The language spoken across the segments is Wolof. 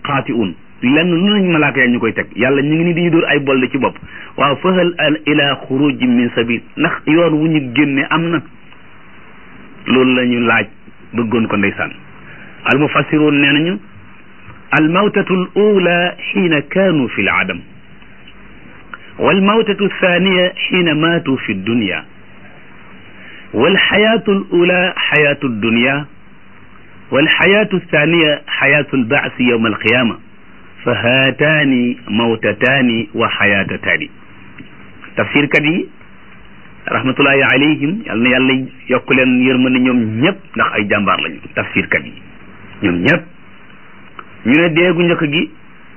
xaati'un lenn lu nañ malaaka ya ñu koy teg yàlla ñu ngi ni diñu dóor ay bolle ci bopp waaw fahal al ila xuruji min sabil ndax yoon wu ñu génne am na loolu la ñu laaj bëggoon ko ndeysaan al mufassiroon nee nañu al mawtatu al ula xiina kaanu fi l adam wal mawtatu thaniya xiina maatu fi dunya wal xayaatu al ula xayaatu dunya wal xayaatu thaniya xayaatu al baasi yowma al qiyama fa haataani mawtataani wa xayaatataani tafsirkat yi rahmatullahi alayhim yal na yàlla yokk leen yërmande ñoom ñëpp ndax ay jàmbaar lañu tafsirkat yi ñoom ñëpp ñu ne deegu njëkk gi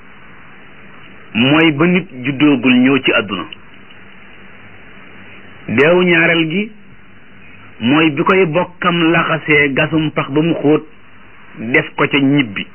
mooy ba nit juddoogul ñëw ci àdduna deewu ñaareel gi mooy bi koy bokkam laxasee gasum pax ba mu xóot def ko ca ñibbi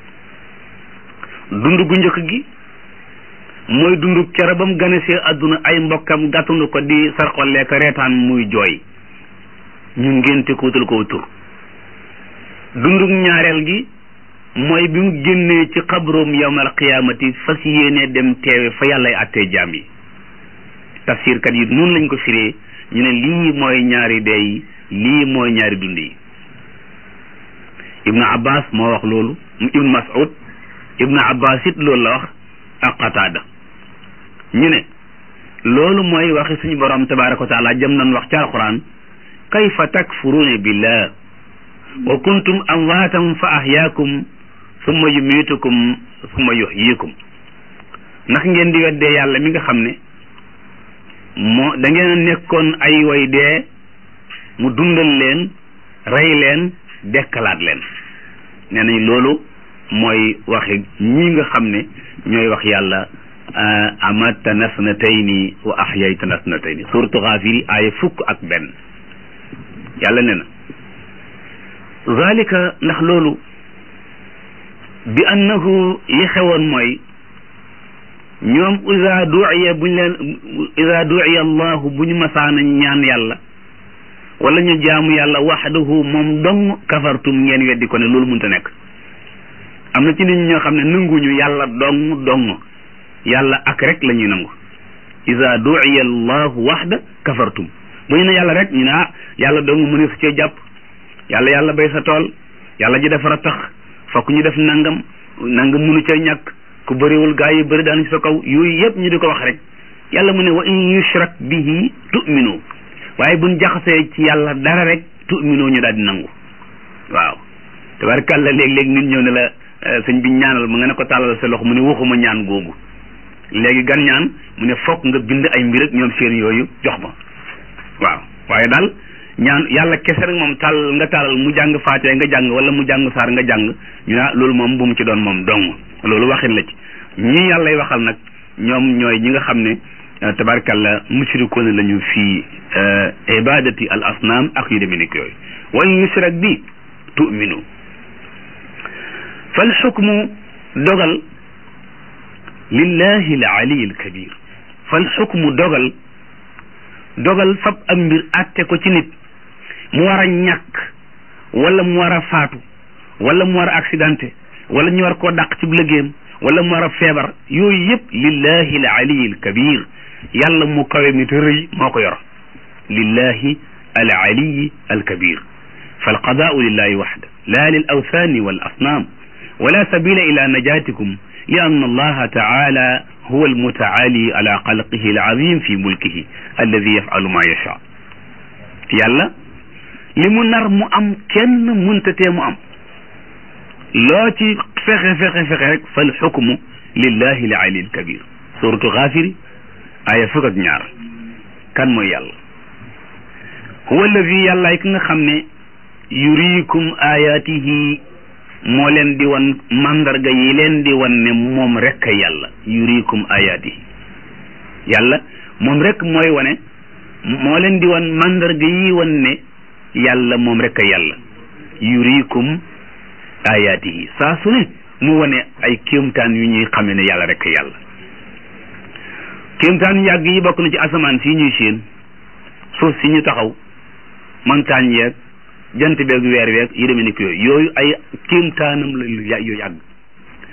dund gu njëkk gi mooy dund kere ba mu ganesee àdduna ay mbokkam gàttandu ko di sarxolee ko reetaan muy jooy ñu ngénte ko wutal ko tur dundug ñaareel gi mooy bi mu génnee ci xabroom yawmal qiyaamati fas yéene dem teewe fa yàllay àttee jaam yi tafsirkat yi noonu lañ ko firee ñu ne lii mooy ñaari dee yi lii mooy ñaari dund yi ibnu abbas moo wax loolu ibnu mas'ud ibnu abbas it loolu la wax ak qataada ñu ne loolu mooy waxi suñu borom tabaraka wa taala jëm nañ wax ci alquran kayfa takfuruuna billah wa kuntum amwaatan fa ahyaakum summa yumiitukum summa yuhyikum ndax ngeen di weddee yàlla mi nga xam ne moo da ngeen a nekkoon ay way dee mu dundal leen rey leen dekkalaat leen nee nañ loolu mooy waxi ñi nga xam ne ñooy wax yàlla amatana snatayni wa ahyaytana snatayni suratu Gaafir aaya fukk ak benn yàlla ne na zalika ndax loolu bi annahu li xewoon mooy ñoom ida duiya buñ leen ida duiya allahu bu ñu masaana ñaan yàlla wala ñu jaamu yàlla waxdahu moom dong kafartum ngeen weddi ko ne loolu mënta nekk am na ci nit ñi ñoo xam ne nanguñu yàlla dong dong yàlla ak rek la ñuy nangu ida duiya allahu waxda kafartum bu ñu ne yàlla rek ñu ne ah yàlla dong mu ne su cee jàpp yàlla yàlla bay sa tool yàlla ji defar a tax fokk ñu def nangam nangam munu ca ñàkk ku bëriwul gaa yi bëri daan ci sa kaw yooyu yëpp ñu di ko wax rek yàlla mu ne wa in yushrak bihi tu'minu waaye buñ jaxasee ci yàlla dara rek tu'minu ñu daal di nangu waaw tabarkàlla léeg-léeg nit ñëw ne la sëñ bi ñaanal mu nga ne ko tàllal sa loxo mu ne waxuma ñaan googu léegi gan ñaan mu ne fokk nga bind ay mbir ak ñoom seen yooyu jox ma waaw waaye daal ñaan yàlla kese rek moom tàll nga tàllal mu jàng faatee nga jàng wala mu jàng saar nga jàng ñu ne loolu moom bu mu ci doon moom dong loolu waxin la ci ñii yàllay waxal nag ñoom ñooy ñi nga xam ne tabarkalla mushrikoon lañu fii ibadati al asnaam ak yu demee nekk yooyu wa in yushrak bi tu'minu fal xukmu dogal lillahi al ali al kabir fal xukmu dogal dogal fab am mbir àtte ko ci nit mu war a ñàkk wala mu war a faatu wala mu war a accidenté wala ñu war koo dàq ci liggéeyam wala mu war a feebar yooyu yëpp lillahi al ali al kabir yàlla mu kawe mi te rëy moo ko yor lillahi al ali al kabir fal qadaau lillahi waxda la lil awthani wal asnam wala sabila ila najatikum li anna allaha taala huwa almutaali ala xalqihi alazim fi mulkihi alladi yafalu ma yacha yàlla li mu nar mu am kenn muntatee mu am loo ci fexe fexe fexe rek fal xukmu lillahi al ali al kabir suratu xaafiri aya fukk ak ñaar kan mooy yàlla huwa alladi yàllaay ki nga xam ne yuriikum ayatihi moo leen di wan mandarga yi leen di wan ne moom rek a yàlla yuriikum ayatihi yàlla moom rek mooy wane moo leen di wan mandarga yi wan ne yàlla moom rek a yàlla yuriikum ayatihi saa su ne mu wane ay kéemtaan yu ñuy xame ne yàlla rek a yàlla kéemtaan yàgg yi bokk na ci asamaan si ñuy séen suuf si ñu taxaw montagne yeeg jant beeg weer weeg yi demee ni ko yooyu yooyu ay kéemtaanam la yu yàgg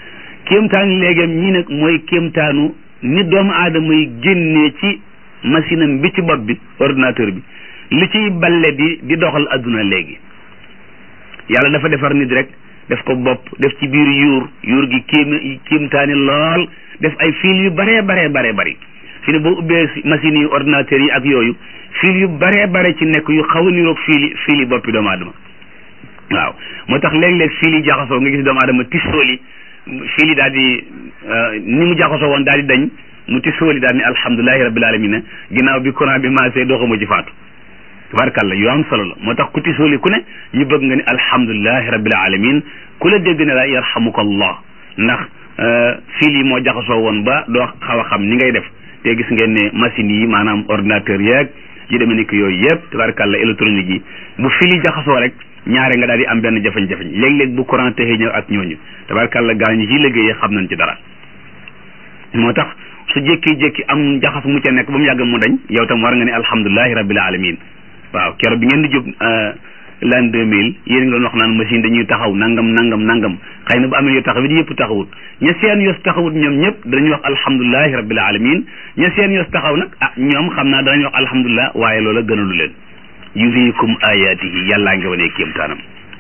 kéemtaanu léegam ñii nag mooy kéemtaanu ni doomu aadama yi génnee ci machine am bi ci bopp bi ordinateur bi li ciy balle di di doxal adduna léegi yàlla dafa defar nit rek def ko bopp def ci biir yuur yuur gi kéem kéemtaani lool def ay fil yu baree baree baree bari fi ne boo ubbee machines yi ordinateur yi ak yooyu fil yu baree bare ci nekk yu xaw a niroog fili fili boppi doomu aadama waaw moo tax léeg-léeg fil yi jaxasoo nga gis doomu aadama tissooli fil yi daal di ni mu jaxasoo woon daal di dañ mu tissooli daal ni alhamdulilahi rabbil alamina ginnaaw bi courant bi maasee doxuma ci faatu tabarkàlla yu am solo la moo tax ku tissooli ku ne ñu bëgg nga ni alhamdulilahi rabbil alamin ku la dégg ne la yarhamuka allah ndax fil yi moo jaxasoo woon ba doo xaw a xam ni ngay def te gis ngeen ne machines yi maanaam ordinateur yeeg yi demee ni ko yooyu yëpp tabarkàlla électronique yi bu fil yi jaxasoo rek ñaare nga daal di am benn jafe-jafe léeg-léeg bu courant texee ñëw ak ñooñu tabarkàlla gaa ñi ci liggéeyee xam nañ ci dara moo tax su jékki-jékki am jaxas mu ca nekk ba mu yàgg mu dañ yow tam war nga ne alhamdulilahi rabbil alamin waaw keroog bi ngeen di jóg l'an deux mille yéen ngi doon wax naan machine dañuy taxaw nangam nangam nangam xëy na bu amee yu taxawit yëpp taxawut ña seen yos taxawut ñoom ñëpp danañu wax alhamdulilahi rabbil alamin ña seen yos taxaw nag ah ñoom xam naa danañ wax alhamdulilah waaye loola gënalu leen yuriikum ayatihi yàllaa ngi wane kéemtaanam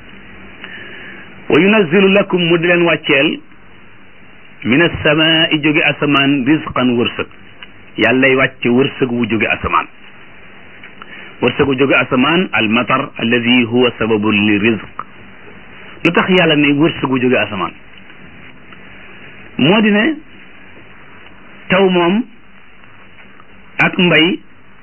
wa yunazzilu lakum mu di leen wàcceel min asamaai jóge asamaan risqan wërsëg yàllay wàcce wërsëg wu jóge asamaan wërsëgu jóge asamaan al matar alladi huwa sababu li rizq lu tax yàlla ne wërsëgu jóge asamaan moo di ne taw moom ak mbay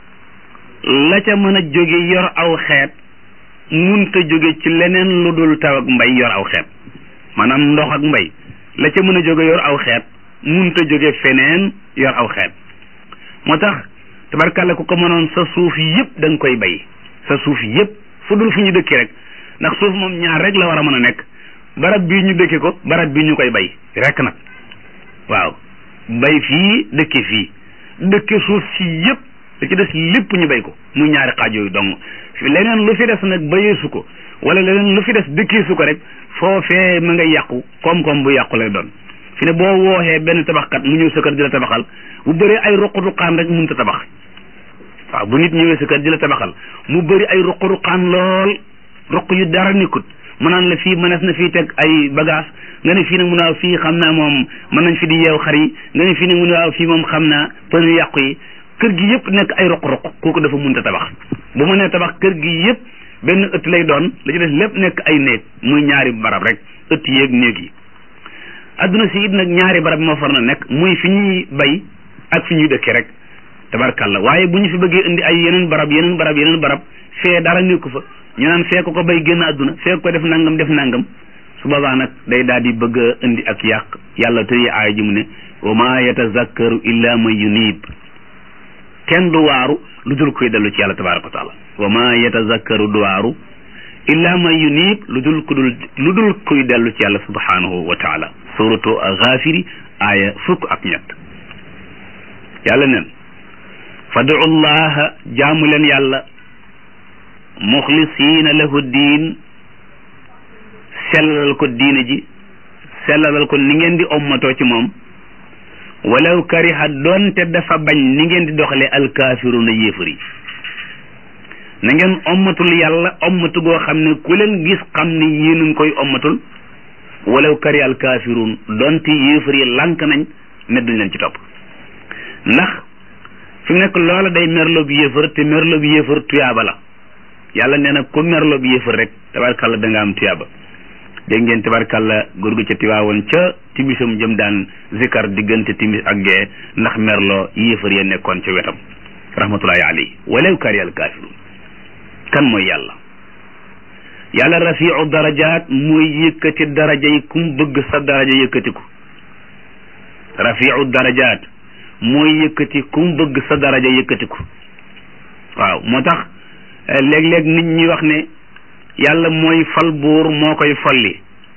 la ca mën a jóge yor aw xeet munta jóge ci leneen lu dul taw ak mbay yor aw xeet maanaam ndox ak mbay la ca mën a jóge yor aw xeet munta jóge feneen yor aw xeet moo tax tabarkàlla ku ko mënoon sa suuf yëpp da nga koy bay sa suuf yëpp fu dul fu ñu dëkki rek ndax suuf moom ñaar rek la war a mën a nekk barab bii ñu dëkki ko barab bii ñu koy bay rek nag waaw bay fii dëkki fii dëkki suuf si yëpp da ci des lépp ñu bay ko muy ñaari xaaj yooyu dong leneen lu fi des nag bayeesu ko wala leneen lu fi des dëkkee su ko rek foofee ma nga yàqu koom-koom bu yàqu lay doon fi ne boo wooxee benn tabaxkat mu ñëw sa kër di la tabaxal bu bëree ay ruq-ruqaan rek mënut a tabax waaw bu nit ñëwee sa kër di la tabaxal mu bëri ay ruq-ruqaan lool ruq yu dara nekkut mu naan la fii mënees na fii teg ay bagage nga ne fii nag mu ne waaw fii xam naa moom mën nañ fi di yeew xar yi nga ne fii nag mu ne waaw fii moom xam naa pën yu yàqu yi kër gi yëpp nekk ay ruq-ruq kooku dafa mënut a tabax bu ma nee tabax kër gi yëpp benn ëtt lay doon la ci des lépp nekk ay néeg muy ñaari barab rek ëtt yeeg néeg yi adduna si it nag ñaari barab moo far na nekk muy fi ñuy bay ak fi ñuy dëkkee rek tabarkàlla waaye bu ñu fi bëggee indi ay yeneen barab yeneen barab yeneen barab fee dara nekku fa ñu naan fee ko ko bay génn adduna fee ko def nangam def nangam su boobaa nag day daal di bëgg a indi ak yàq yàlla tëye aaya ji mu ne wa ma yatazakkaru illa man yunib kenn du waaru lu dul koy dellu ci yàlla tabaraka wa taala wa ma yatazakkaru du waaru illa man yunib lu dul ku dul lu dul kuy dellu ci yàlla subhanahu wa taala suratu Gaafiri aaya fukk ak ñett yàlla nen fadu llaha jaamu leen yàlla muxlisiina lahu diin sellalal ko diine ji sellalal ko ni ngeen di ommatoo ci moom walaw kariha doonte dafa bañ ni ngeen di doxalee alkaafiruuna yéefar yi na ngeen ommatul yàlla ommatu goo xam ne ku leen gis xam ne yéen a ngi koy ommatul walaw kariha alkaafiruun doonte yéefar yi lànk nañ ne duñ leen ci topp ndax fi mu nekk loola day merloo bi yéefar te merloo bi yéefar tuyaaba la yàlla nee na ku merloo bi yéefar rek tabarkàlla da nga am tuyaaba dégg ngeen tabarkàlla góor gu ca tiwaawoon ca timisam jëm daan zikar diggante timis ak gee ndax merloo yéefar ya nekkoon ca wetam rahmatullahi alayhi walaw kariha alkaafiruun kan mooy yàlla yàlla rafiu darajaat mooy yëkkati daraja yi kum bëgg sa daraja yëkkatiku rafiu darajaat mooy yëkkati kum bëgg sa daraja yëkkatiku waaw moo tax léeg-léeg nit ñi wax ne yàlla mooy fal buur moo koy folli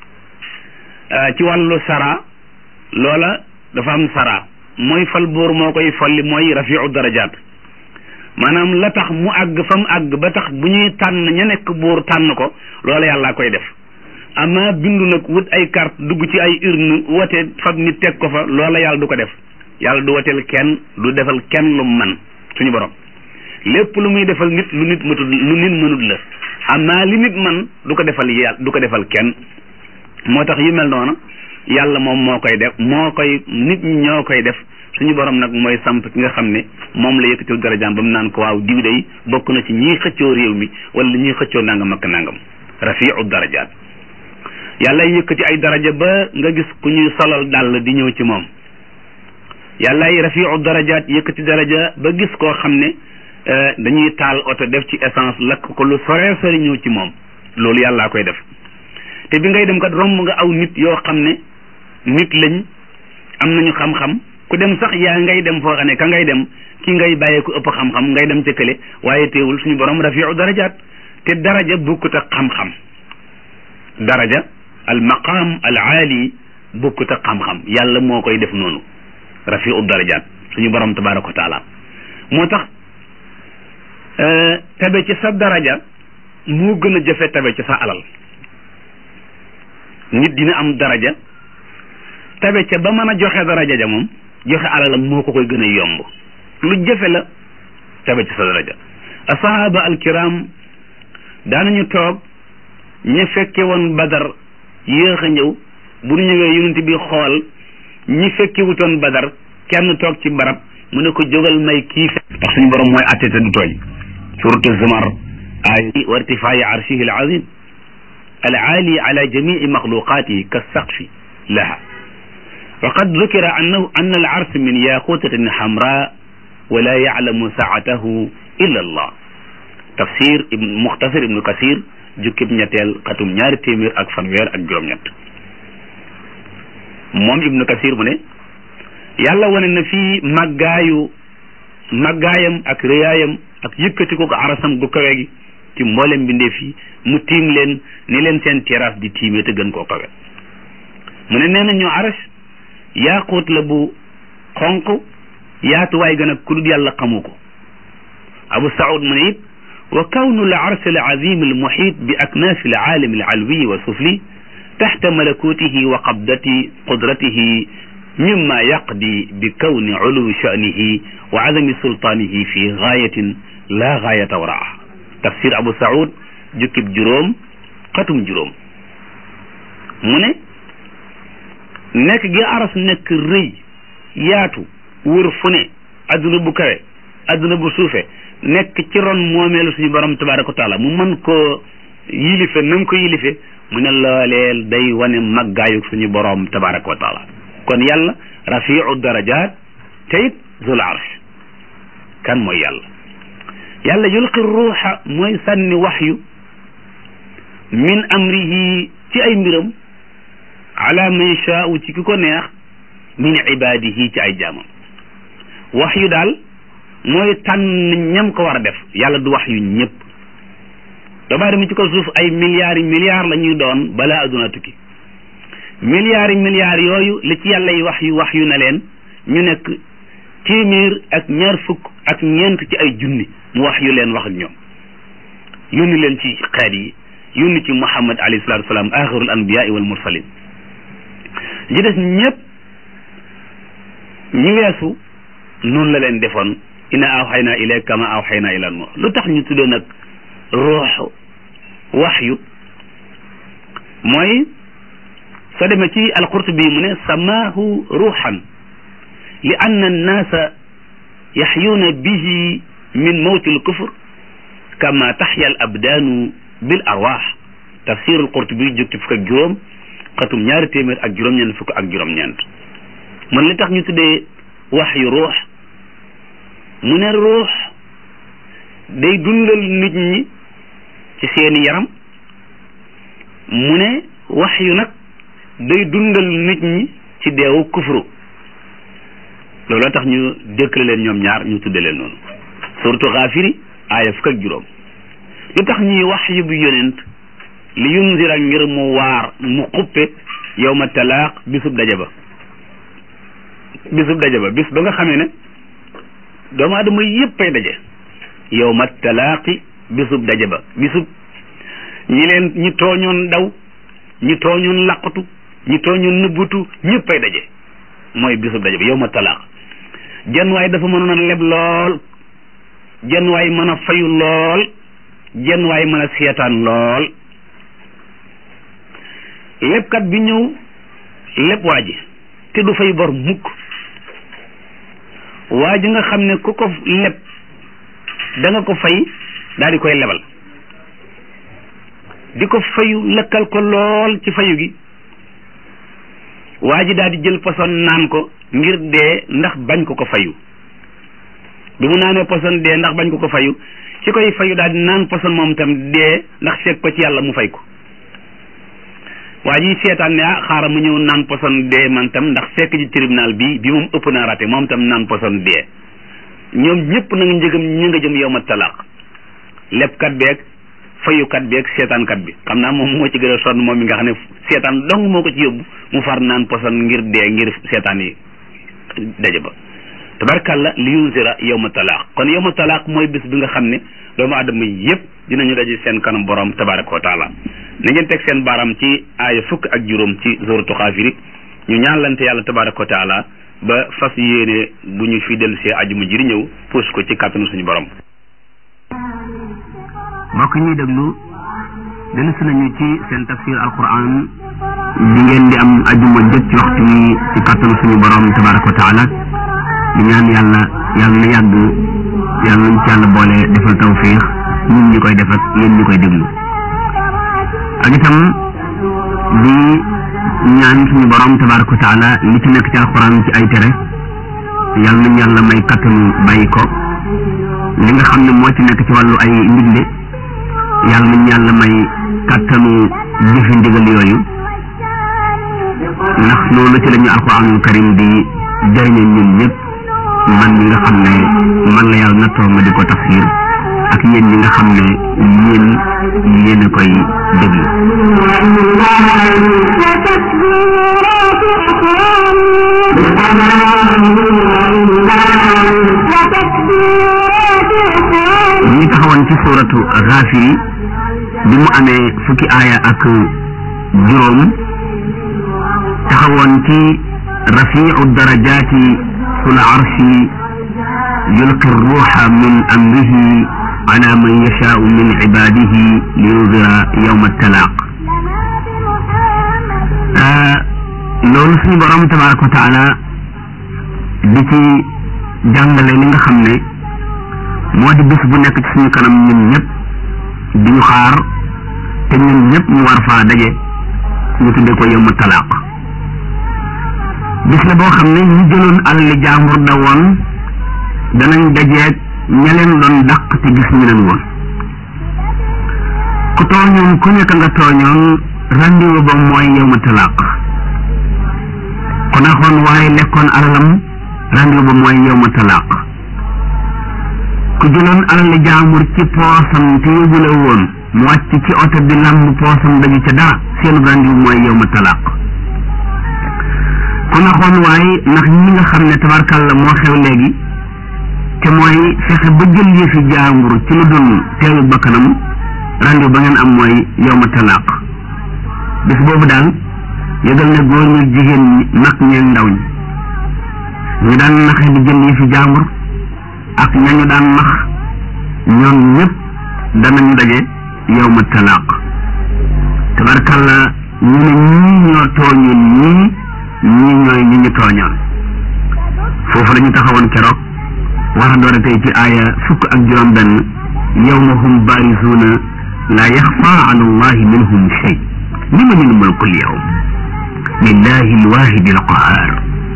ci wàllu sara loola dafa am sara mooy fal buur moo koy folli mooy rafiu darajaat maanaam la tax mu àgg fa mu àgg ba tax bu ñuy tànn ña nekk buur tànn ko loola yàlla koy def ama bindu nag wut ay carte dugg ci ay urne wote fab nit teg ko fa loola yàlla du ko def yàlla du woteel kenn du defal kenn lu man suñu borom lépp lu muy defal nit lu nit matul lu nit mënut la ama li nit man du ko defal yàlla du ko defal kenn moo tax yu mel noonu yàlla moom moo koy def moo koy nit ñi ñoo koy def suñu borom nag mooy samp ki nga xam ne moom la yëkkatil darajaam ba mu naan ko waaw diw day bokk na ci ñiy xëccoo réew mi wala ñuy xëccoo nangam ak nangam rafiu darajaat yàlla yëkkati ay daraja ba nga gis ku ñuy solal dàll di ñëw ci moom yàllaay rafiu darajaat yëkkati daraja ba gis koo xam ne dañuy taal oto def ci essence lakk ko lu sore sori ñëw ci moom loolu yàllaa koy def te bi ngay dem kat romb nga aw nit yoo xam ne nit lañ am nañu xam-xam ku dem sax yaa ngay dem foo xam ne ka ngay dem ki ngay bàyyee ku ëpp xam-xam ngay dem ca kële waaye teewul suñu borom rafiu darajaat te daraja bukkut ak xam-xam daraja al maqaam al aali bukkut ak xam-xam yàlla moo koy def noonu rafiu darajaat suñu borom tabaraka wa taala moo tax tabe ci sa daraja moo gën a jafe tabe ci sa alal nit dina am daraja tabe ca ba mën a joxe daraja ja moom joxe alalam moo ko koy gën a yomb lu jafe la tabe ci sa daraja asahaba alkiram daanañu toog ña fekke woon badar yéex a ñëw bu ñu ñëwee yonent bi xool ñi fekke wutoon badar kenn toog ci barab mu ne ko jógal may kii ndax suñu borom mooy atte te du tooñ suratu zumar ay wa irtifaayi arshihi alazim العالي على جميع مخلوقاته كالسقف لها وقد ذكر أنه أن العرش من ياقوتة حمراء ولا يعلم سعته إلا الله تفسير ابن مختصر ابن كثير jukkib ñetteel xatum ñaari téeméer ak fanweer ak juróom-ñett moom ibnu kasir mu ne yàlla wane na fii màggaayu màggaayam ak rëyaayam ak yëkkati ko ko arasam gu kawe gi ci mboolem mbindeef yi mu tiim leen ni leen seen terrasse di tiimee te gën koo kawe mu ne nee na ñu aras yaaquut la bu xonq yaatuwaay gën a ku dul yàlla xamu ko abu saud mu ne it wa kawnu al arsh al azim al muhit bi aknaaf al aalim al alwi wa sufli taxta malakutihi wa qabdati qudratihi mimma yaqdi bi kawni uluwi sha'nihi wa azami sultaanihi fi gaayatin la gaayata waraaha tafsir abu saud jukkib juróom xatum juróom mu ne nekk gi aras nekk rëy yaatu wër fu ne adduna bu kawe adduna bu suufe nekk ci ron moomeelu suñu borom tabaraka wa taala mu mën koo yilife na mu ko yilife mu ne looleel day wane maggaayu suñu borom tabaraka wa taala kon yàlla rafiu darajat te it zul arsh kan mooy yàlla yàlla yulqi ruuxa mooy sànni waxyu min amrihi ci ay mbiram ala man yashaau ci ki ko neex min ibadihi ci ay jaamam waxyu daal mooy tànn ñam ko war a def yàlla du waxyu ñëpp doomu aadama ci ko suuf ay milliards yi milliards la ñuy doon balaa adduna tukki milliards yi milliards yooyu li ci yàlla yi wax yu wax yu na leen ñu nekk téeméer ak ñaar fukk ak ñeent ci ay junni mu wax yu leen wax ak ñoom yónni leen ci xeet yi yónni ci muhammad alayhi salatu wasalaam axirul anbiyaai wal mursalin ji des ñëpp ñi weesu noonu la leen defoon ina awxayna ilayka kama awxayna ila nuux lu tax ñu tuddee nag ruux waxyu mooy soo demee ci alqurtubi mu ne samaahu ruuxan li anna annaasa yaxyuuna bihi min mawti alkufr kama taxya al abdaanu bil arwaax tafsir alqurtubi jógti fukk ak juróom xatum ñaari téeméer ak juróom-ñeent fukk ak juróom-ñeent man li tax ñu tuddee waxyu ruux mu ne ruux day dundal nit ñi ci seeni yaram mu ne wax yu nag day dundal nit ñi ci deewu kufru looloo tax ñu dëkkale leen ñoom ñaar ñu tudde leen noonu surtout xaafiri aaya fukk ak juróom lu tax ñuy wax yu bu yonent li yunzira ngir mu waar mu xuppe yow ma talaaq bisub daje ba bisub daje ba bis ba nga xamee ne doomu aadama yëpp ay daje yow ma talaaqi bisub daje ba bisub ñi leen ñi tooñoon daw ñi tooñoon laqatu ñi tooñoon nëbbutu ñëppay daje mooy bisub daje bi yow ma talaaq jenn waay dafa mënoon a leb lool jenn waay mën a fayu lool jenn waay mën a seetaan lool lebkat bi ñëw leb waa ji te du fay bor mukk waa ji nga xam ne ku ko leb da nga ko fay daal di koy lebal di ko fayu lëkkal ko lool ci fayu gi waa ji daal di jël poson naan ko ngir dee ndax bañ ko ko fayu bi mu naanee poson dee ndax bañ ko ko fayu ci koy fayu daal di naan poson moom itam dee ndax fekk ko ci yàlla mu fay ko waa ji seetaan ne ah xaaral mu ñëw naan poson dee man tam ndax fekk ci tribunal bi bi moom ëpp naa raté moom tam naan poson dee ñoom ñëpp nag njëgam ñu nga jëm yow ma talaaq lebkat beeg fayukat beeg seetaankat bi xam naa moom moo ci gën a sonn moom mi nga xam ne seetaan dong moo ko ci yóbbu mu far naan poson ngir dee ngir seetaan yi daje ba tabarkalla li yunzira yow ma talaaq kon yow ma talaaq mooy bis bi nga xam ne doomu aadama yëpp dinañu daje seen kanam borom tabaraka wa taala na ngeen teg seen baaram ci aaya fukk ak juróom ci zoratu xaafiri ñu ñaanlante yàlla tabaraka wa taala ba fas yéene bu ñu fi dellu see ajuma ji di ñëw puus ko ci kàttanu suñu borom mbokk ñuy déglu dellu si nañu ci seen tafsir alquran bi ngeen di am ajuma jot ci waxtu wi ci kàttanu suñu borom tabaraka wa taala di ñaan yàlla yàlla na yàgg yàlla nañ ci yàlla boole defal tawfiix ñun ñi koy def ak yéen ñi koy déglu ak itam di ñaan suñu borom tabaraka wa taala li ci nekk ci alquran ci ay tere yàlla nañ yàlla may kattanu bàyyi ko li nga xam ne moo ci nekk ci wàllu ay ndigle yàlla nañ yàlla may kattanu jëfi ndigal yooyu ndax loolu ci la ñu alquranul karim di jëriñe ñun ñëpp man ñi nga xam ne man la yàlla nattoo ma di ko tafsir ak yéen ñi nga xam ne yéen yéen a koy déglu ñu ngi taxawoon ci suuratu Gaafiri bi mu amee fukki aaya ak juróom taxawoon ci rafiicu darajaati sul arshi yulqi ruuxa min amrihi ala man yashaau min cibaadihi liyundira yowma talaaq loolu suñu borom tabaraka wa taala di ci jàngale li nga xam ne moo di bés bu nekk ci suñu kanam ñun ñëpp di ñu xaar te ñun ñëpp ñu war faa daje ñu tuddee ko yowma talaaq bis la boo xam ne ñu jëloon alali jaambur da woon danañ dajeeg ña leen doon dàq te gis ñu leen woon ku tooñoon ku nekk nga tooñoon rendez-vous ba mooy yowma talaaq ku naxoon waaye lekkoon alalam rendez-vous ba mooy yowma talaaq ku jëloon alali jaambur ci poosam te yóbbule woon mu wàcc ci oto bi lamb poosam dañu ca dara seen rendez-vous mooy yowma talaaq ku naxoon waaye ndax ñi nga xam ne tabarkalla moo xew léegi te mooy fexe ba jël yëfi jaambur ci lu dul teewu bakkanam rendez-vous ba ngeen am mooy yowma talaaq bis boobu daal yëgal ne góor ñi jigéen ñi mag ñeeg ndaw ñi ñu daan naxe di jël yëfi jaambur ak ñañu daan nax ñoom ñëpp danañu daje yowma talaaq tabarkalla ñu ne ñii ñoo tooñoon ñii ñii ñooy ñi ñu tooñoon foofu la ñu taxawoon keroog war a door a tey ci aaya fukk ak juróom benn yawma hum baarisuuna laa yaxfa ala allahi minhum shay limanil mulku lyawm lillahi alwahidi alqahar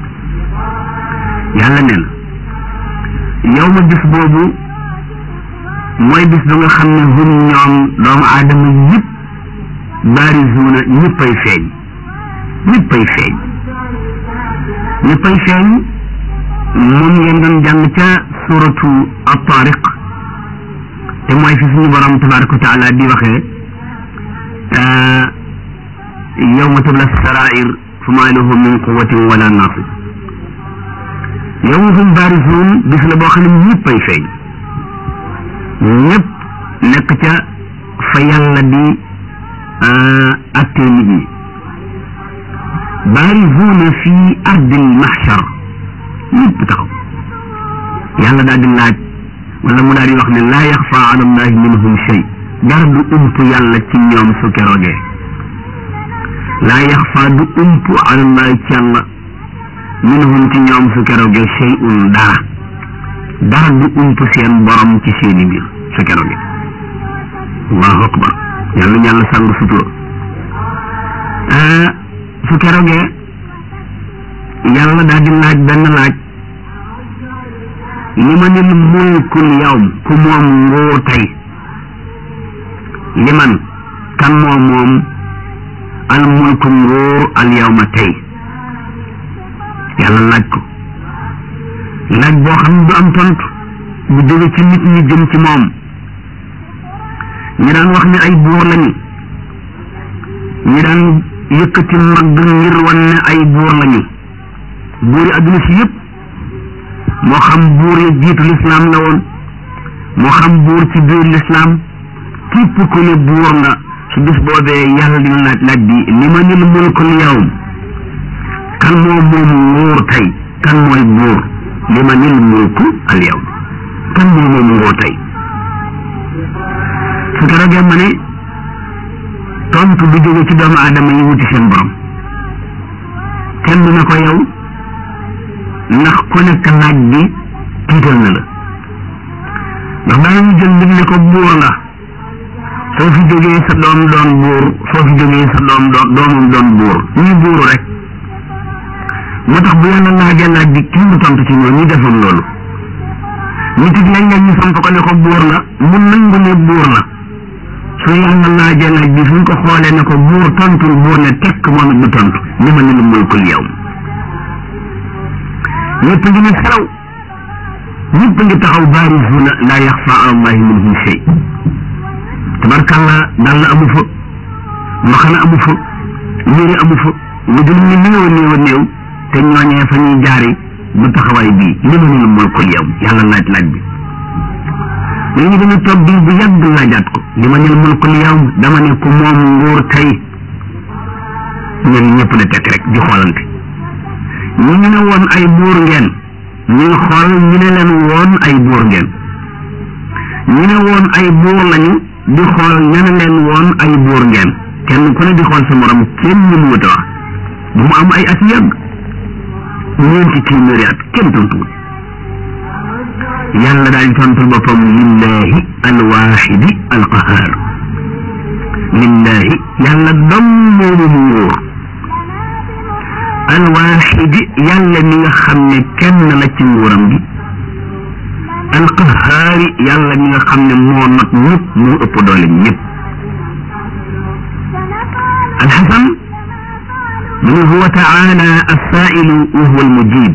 yàlla nee na yawma bis boobu mooy bis ba nga xam ne hum ñoom doomu aadama yëpp baarisuuna ñëppay feeñ ñëppay feeñ ñëppay feeñ moom ngeen doon jàng ca suratu at-Tariq te mooy fi suñu borom tabaraka wa taala di waxee yawma tubla sarair fa maa lahu min quwatin wala nasir yawma hum baarisuun bis la boo xam ne ñëppay feeñ ñëpp nekk ca fa yàlla di attee nit ñi baarizuuna fi ardil mahshar ñëpp taxaw yàlla daal di laaj wala mu daal di wax ne laa yaxfa ala allahi minhum shay dara du ump yàlla ci ñoom su keroogee laa yaxfa du ump ala allahi ci yàlla minhum ci ñoom su keroogee shay'un dara dara du ump seen borom ci seeni mbir su keroogee allahu akbar yàlla yàlla sàng sutura su keroogee yàlla daal di laaj benn laaj li ma nil mulkul yawm ku moom nguur tey li man kan moom moom al mulku nguur al yawma tey yàlla laaj ko laaj boo xam ne du am tontu bu jóge ci nit ñi jëm ci moom ñi daan wax ne ay buur lañu ñi daan yëkkati mag ngir wan ne ay buur lañu buuri adduna si yëpp moo xam buur ya jiitu lislaam la woon moo xam buur ci biir lislaam képp ku ne buur nga su bis boobee yàlla dina laaj laaj bi li ma nil mulkul yawm kan moo moom nguur tey kan mooy buur li ma nil mulku al yawm kan moo moom nguur tey su keroogee ma ne tontu du jóge ci doomu aadama yi wuti seen borom kenn du ne ko yow ndax ku nekk laaj bi tiital na la ndax daañu jël nit ne ko buur nga soo fi jógee sa doom doon buur soo fi jógee sa doom doon doomam doon buur ñuy buuru rek moo tax bu yàlla laajee laaj bi kenn du tontu ci ñoom ñu defoon loolu nit it léeg-léeg ñu samp ko ne ko buur la mu nangu ne buur la su yàlla laajee laaj bi suñ ko xoolee ne ko buur tontul buur ne tekk moom it du tontu ni ma ne lu mulkul yow ñëpp ngi ne xelaw ñëpp ngi taxaw baarisuuna laa yaxfa ala allahi minhum shay tabarkàlla dal la amu fa mbaxana amu fa yére amu fa lu dul ni néew a néew a néew te ñooñee fa ñuy jaari du taxawaay bii li ma ne lu mulkul yow yàlla laaj laaj bi léegi dañu toog diir bu yàgg laajaat ko li ma ne lu mulkul yow dama ne ku moom nguur tey ñun ñëpp na tekk rek di xoolante ñu ñu ne woon ay buur ngeen ñu ngi xool ñu ne leen woon ay buur ngeen ñu ne woon ay buur lañu di xool ña ne leen woon ay buur ngeen kenn ku ne di xool sa morom kenn ñu mu wute wax bu mu am ay at yàgg ñeenti téeméeri at kenn tontuwul yàlla daal di tontul boppam lillahi alwaxidi alqahar lillahi yàlla dom moomu mu nguur alwaxidi yàlla mi nga xam ne kenn la ci nguuram gi alqahaari yàlla mi nga xam ne moo not ñëpp moo ëpp doole ñëpp alxasan mu ne huwa taala alsailu wa huwa almujib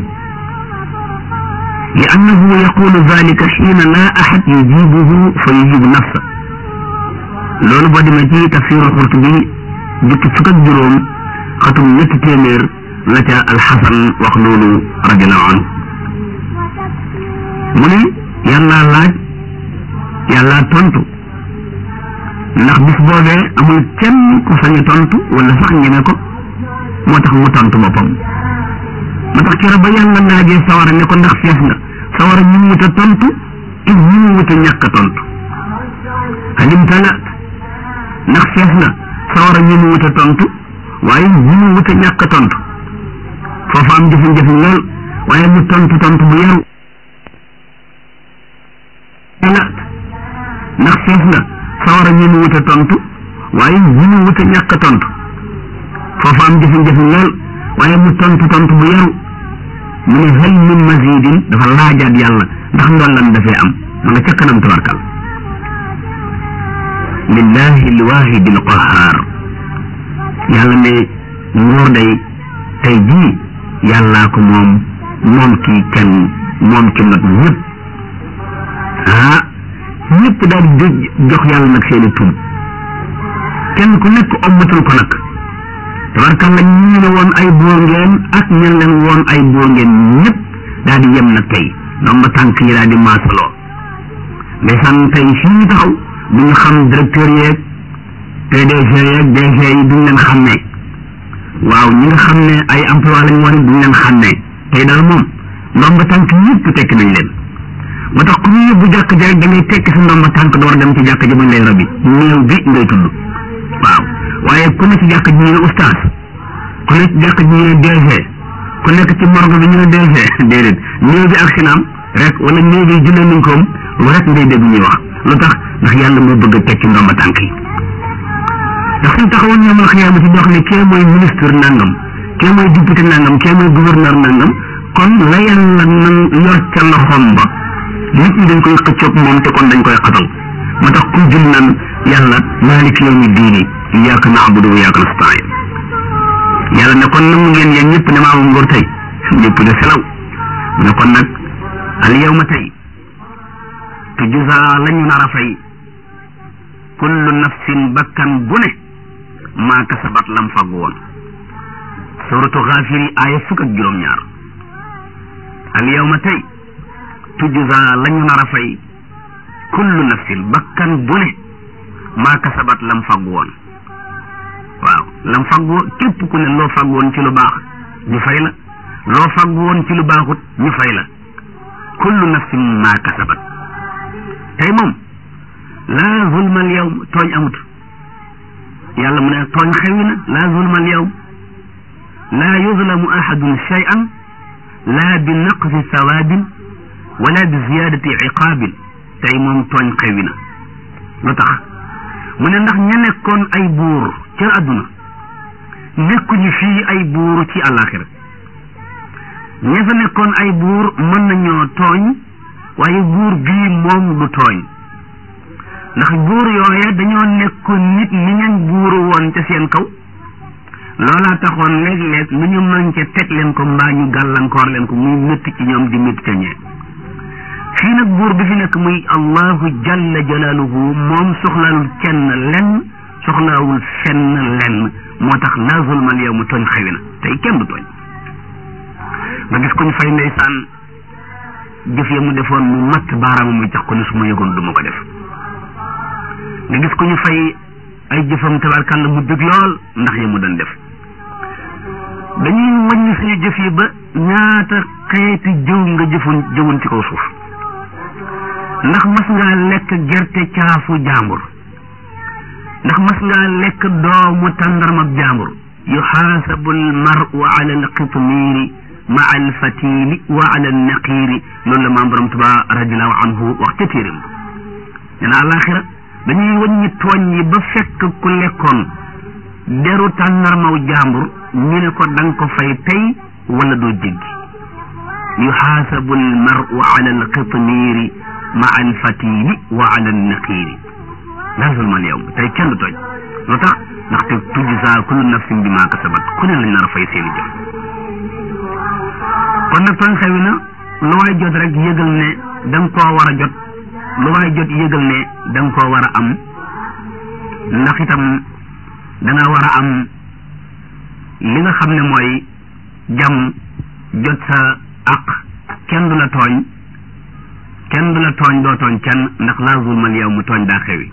لأنه يقول ذلك حين لا أحد يجيبه فيجيب نفسه loolu boo demee ci tafsir Qurtubi jukki fukk ak juróom xatum ñetti téeméer la ca alxasan wax loolu radiallahu anhu mu ne yàlla laaj yàlla tontu ndax bis boobee amul kenn ku sañ a tontu wala sax ñeme ko moo tax mu tontu boppam moo tax keroog ba yàlla laajee sawara ne ko ndax fees nga sawara ñu mu wut a tontu te ñu mu wut a ñàkk a tontu halim talaat ndax fees na sawara ñu mu wut a tontu waaye ñu mu wut a ñàkk a tontu foofu am jafe-jafe lool waaye mu tontu tontu bu yaru talaat ndax fees na sawara ñu mu wut a tontu waaye ñu mu wut a ñàkk a tontu foofu am jafe-jafe lool waaye mu tontu tontu bu yaru mu ne hal min mazidin dafa laajaat yàlla ndax ndollan dafee am ma nga ca kanam tabarkal lillahi alwahidi alqahar yàlla ne nguur day tey jii yàllaa ko moom moom kii kenn moom ki nag ñëpp ah ñëpp daal di jox yàlla nag seeni tur kenn ku nekk ommatul ko nag tabarkalla ñu ne woon ay buur ngeen ak ñen leen woon ay buur ngeen ñëpp daal di yem nag tey ndomba tànk yi daal di maasaloo ndeysaan tey fii ñu taxaw du ñu xam directeur yeeg PDG yeeg DG yi duñ leen xàmmee waaw ñi nga xam ne ay emploi lañ woon duñ leen xàmmee tey daal moom ndomba tànk ñëpp tekki nañ leen moo tax ku ñu yóbbu jàkk ji rek da ngay tekki sa ndomba tànk door dem ci jàkk ji bañ lay rabi néew bi ngay tudd waaw waaye ku ne ci jàkk ji ñu ne oustaz ku ne ci jàkk ji ñu ne DG ku nekk ci morgue bi ñu ne DG déedéet néew bi ak sinaam rek wala néew bi jullee nañ koom lu rek ngay dégg ñuy wax lu tax ndax yàlla moo bëgg a tekki ndomba tànk yi ndax suñ taxawoon ñoomal xiyaama ci dox ne kee mooy ministre nangam kee mooy député nangam kee mooy gouverneur nangam kon la yàlla nan yor ca loxoom ba nit ñi dañ koy xëccoog moom te kon dañ koy xatal moo tax ku jul nan yàlla maaliki yawmi diini iyyaka na'budu wa iyyaka nasta'in yàlla ne kon nangu ngeen yéen ñëpp ne maa moom nguur tey ñëpp de selaw ne kon nag al yawma tey tujza lañu nar a fay kullu nafsin bakkan bu ne maa kasabat lam fag woon suratu xaafiri aaya fukk ak juróom-ñaar al yawma tey tujza lañu nar a fay kullu nafsin bakkan bu ne maa kasabat lam fag woon waaw lam fag woon képp ku ne loo fag woon ci lu baax ñu fay la loo fag woon ci lu baaxut ñu fay la kullu nafsin maa kasabat tey moom laa zulma al yawm tooñ amut yàlla mu ne tooñ xewi na laa zulma al yawm laa yuzlamu ahadun shay'an laa bi naqsi sawaabin wala bi ziyaadati iqaabin tey moom tooñ xewi na lu tax mu ne ndax ña nekkoon ay buur ca àdduna nekkuñu fii ay buur ci àllaaxira ña fa nekkoon ay buur mën nañoo tooñ waaye buur bii moom du tooñ ndax buur yooya dañoo nekkoon nit ni ñañ buuru woon ca seen kaw loolaa taxoon léeg-léeg lu ñu mën ca teg leen ko mbaa ñu gàllankoor leen ko muy métti ci ñoom di métti ca ñee fii nag buur bi fi nekk muy allahu jalla jalaaluhu moom soxlaalul kenn lenn soxlaawul fenn lenn moo tax laa zulmal yow mu tooñ xewi na tey kenn du tooñ nga gis ko ñu fay ndeysaan jëf ya mu defoon mu matt baaraama muy jox ko ne su ma yëgoon du ma ko def nga gis ko ñu fay ay jëfam tabarkàlla mu dëgg lool ndax ya mu doon def dañuy wàññi suñu jëf yi ba ñaata xeeti jëw nga jëfoon jëwoon ci kaw suuf ndax mas ngaa lekk gerte caafu jàmbur ndax mas ngaa lekk doomu tàndarmab jàmbur yuxaasabu almaru ala alqitmiiri maa alfatili wa ala alnaqiiri loolu la maam borom tuba radiallahu anhu wax ca téeram nee na alaxira dañuy wàññi tooñ yi ba fekk ku lekkoon deru tàndarmaw jàmbur ñu ne ko da nga ko fay tey wala doo jéggi yuxaasabu almaru ala alqitmiiri maa alfatili wa ala alnaqiiri laa zulma al yawm tey kenn du tooñ lu tax ndaxte tujzaa kullu nafsin bi maa kasabat ku ne lañ nar a fay seeni jëf kon nag tooñ xewi na lu waay jot rek yëgal ne da nga koo war a jot lu waay jot yëgal ne da nga koo war a am ndax itam da nga war a am li nga xam ne mooy jàmm jot sa aq kenn du la tooñ kenn du la tooñ doo tooñ kenn ndax laa zulmal yow mu tooñ daa xewi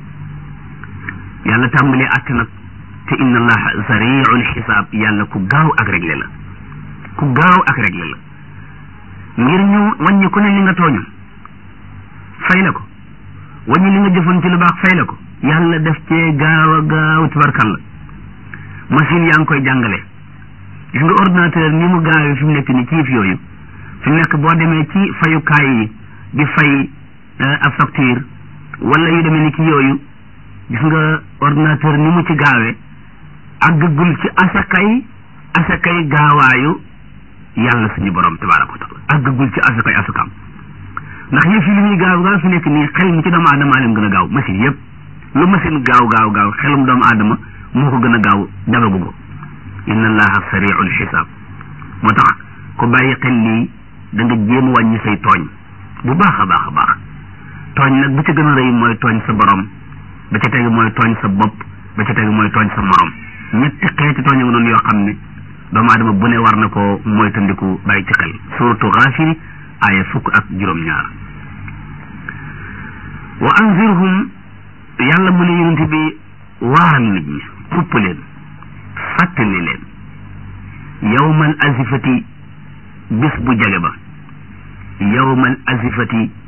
yàlla tàmbalee àtt nag te inna allaha sariul xisaab yàlla ku gaaw ak réglé la ku gaaw ak réglé la ngir ñu wàññi ku ne li nga tooñu fay la ko wàññi li nga jëfoon ci lu baax fay la ko yàlla def cee gaaw a gaaw tabarkalla machine yaa ngi koy jàngale gis nga ordinateur ni mu gaawee fi mu nekk ni ciif yooyu fi mu nekk boo demee ci fayukaay yi di fay ab facture wala yu demee ni ki yooyu gis nga ordinateur ni mu ci gaawee àggagul ci asakay asakay gaawaayu yàlla suñu borom tabaraka wa taala àggagul ci asakay asakaam ndax yëf yi li muy gaaw gaaw fi nekk nii xel mi ci doomu aadama leen gën a gaaw machine yëpp lu machine gaaw gaaw gaaw xelum doomu aadama moo ko gën a gaaw dabagu ko inna allaha sariul xisaab moo tax ku bàyyi xel lii da nga jéem a wàññi say tooñ bu baax a baax a baax tooñ nag bu ci gën a rëy mooy tooñ sa borom ba ca tegu mooy tooñ sa bopp ba ca tegu mooy tooñ sa morom ñetti xeeti tooñ nga noonu yoo xam ne doomu aadama bu ne war na ko mooy tandiku bàyyi ci xel suratu xaafiri aaya fukk ak juróom-ñaar wa anzirhum yàlla mu ne yonente bi waaral nit ñi xupp leen fàttali leen yawmal azifati bis bu jege ba yawmal azifati